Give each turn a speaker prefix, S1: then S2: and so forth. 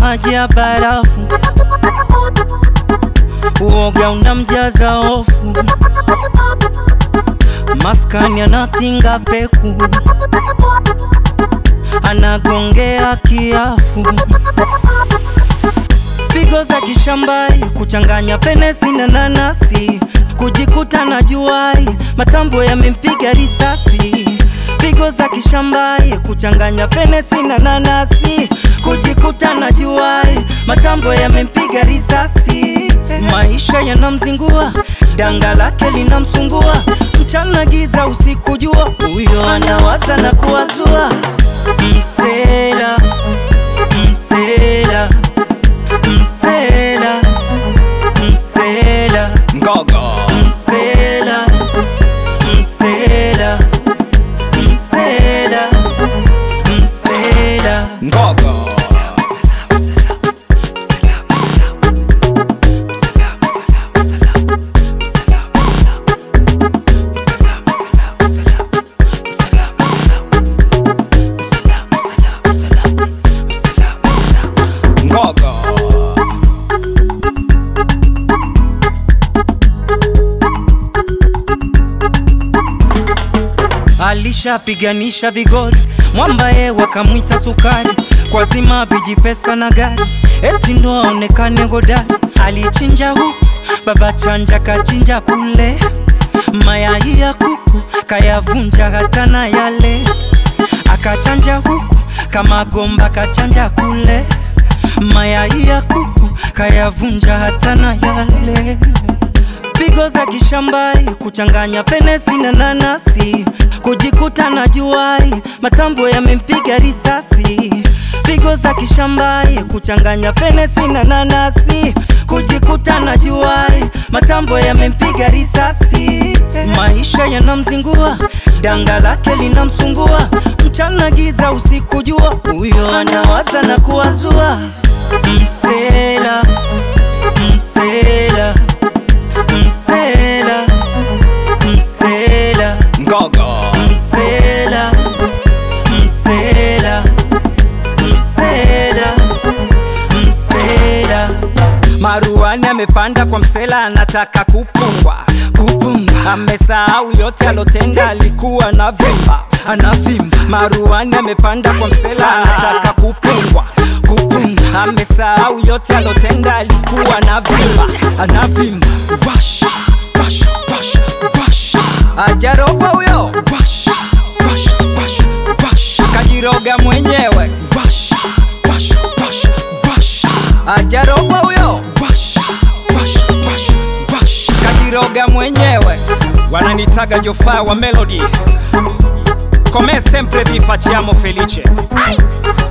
S1: maji ya barafu, uoga unamjaza hofu, maskani anatinga peku, anagongea kiafu, pigo za kishambai, kuchanganya fenesi na nanasi, kujikuta na juai, matambo yamempiga risasi pigo za kishambai, kuchanganya fenesi na nanasi, kujikuta na juai, matambo yamempiga risasi. Maisha yanamzingua, danga lake linamsumbua, mchana giza, usiku jua, huyo anawaza na kuwazua. Msela, msela, msela, msela,
S2: Ngogo
S1: msela, msela Msela, msela,
S2: Ngogo Ngogo
S1: alishapiganisha vigori, mwambaye wakamwita sukari, kwa zima vijipesa na gari, eti ndo aonekane hodari. Alichinja huku, baba chanja kachinja kule, mayai ya kuku kayavunja hata na yale, akachanja huku kama gomba kachanja kule, mayai ya kuku kayavunja hata na yale pigo za kishambai, kuchanganya fenesi na nanasi, kujikuta na juai, matambo yamempiga risasi. Pigo za kishambai, kuchanganya fenesi na nanasi, kujikuta na juai, matambo yamempiga risasi. Maisha yanamzingua, danga lake linamsumbua, mchana giza, usiku jua, huyo anawaza na kuwazua. Msela, msela Msela, msela,
S2: Ngogo
S1: msela, msela, msela, msela.
S2: Maruani amepanda kwa msela, anataka kupungwa
S1: Kupunga,
S2: amesahau yote alotenda, alikuwa na vimba
S1: anavimba,
S2: Maruani amepanda kwa msela, anataka kupungwa
S1: kupunga,
S2: amesahau yote alotenda, alikuwa na vimba
S1: anavimba. Washa, washa, washa, washa,
S2: ajarogwa huyo
S1: washa, washa, washa, washa,
S2: kajiroga mwenyewe,
S1: washa, washa, washa, washa,
S2: ajarogwa huyo
S1: washa, washa, washa, washa.
S2: kajiroga mwenyewe. Wananitaga Jofaa wa Melody, come sempre vi facciamo felice.
S3: Ai!